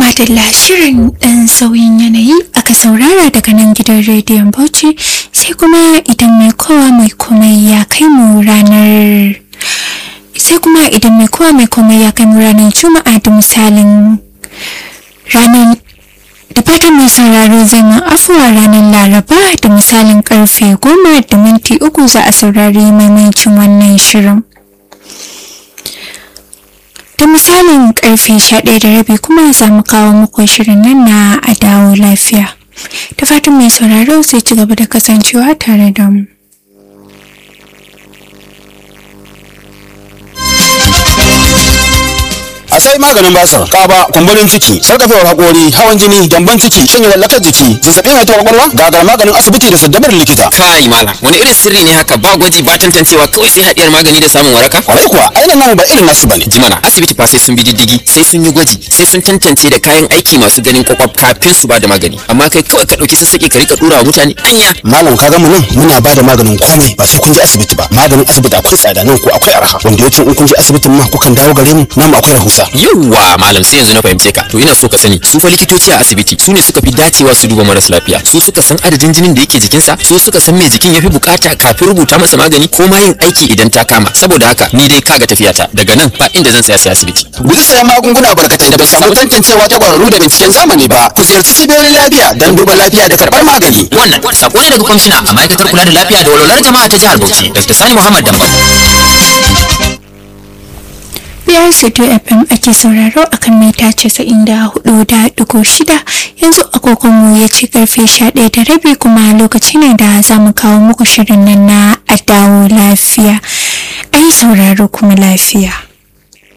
madalla shirin ɗan sauyin yanayi aka saurara daga nan gidan rediyon Bauchi sai kuma idan mai kowa mai komai ya kai mu ranar sai kuma idan mai kowa mai komai ya kai mu ranar juma'a da misalin ranar da fatan mai sauraro zai mu afuwa ranar laraba da misalin karfe goma da minti uku za a saurari maimaicin wannan shirin da misalin karfe 11 da rabi kuma za mu kawo muku shirin nan na a dawo lafiya da fatan mai sauraro zai ci gaba da kasancewa tare da mu a sai maganin basir kaba kumburin ciki sarkafewar hakori hawan jini gyamban ciki shanye lallakar jiki zazzabin haihuwar kwakwalwa gagar maganin asibiti da saddabar likita kai malam wani irin sirri ne haka ba gwaji ba tantancewa kawai sai hadiyar magani da samun waraka kwarai kuwa ainihin namu ba irin nasu bane jimana asibiti fa sai sun bi diddigi sai sun yi gwaji sai sun tantance da kayan aiki masu ganin kwakwaf kafin su ba da magani amma kai kawai ka dauki sassaƙi ka rika dura wa mutane anya malam ka ga mu nan muna ba da maganin komai ba sai kun je asibiti ba maganin asibiti akwai tsada nan ko akwai arha wanda yake in kun je asibitin ma kukan dawo gare mu nan akwai rahusa yawwa malam sai yanzu na fahimce ka to ina so ka sani su fa likitoci a asibiti su ne suka fi dacewa su duba maras lafiya su suka san adadin jinin da yake jikinsa su suka san me jikin yafi bukata kafin rubuta masa magani ko ma yin aiki idan ta kama saboda haka ni dai kaga tafiyata daga nan ba inda zan saya sai asibiti guji sayan magunguna barkatai da bai samu tantancewa ta kwararru da binciken zamani ba ku ziyarci cibiyoyin lafiya don duba lafiya da karɓar magani wannan sako ne daga kwamishina a ma'aikatar kula da lafiya da walwalar jama'a ta jihar Bauchi Dr. Sani Muhammad Damba biyar studio fm ake sauraro akan mita casa'in da hudu da digo shida yanzu agogonmu ya ci karfe sha ɗaya da rabi kuma lokaci ne da za mu kawo muku shirin nan na a dawo lafiya a yi sauraro kuma lafiya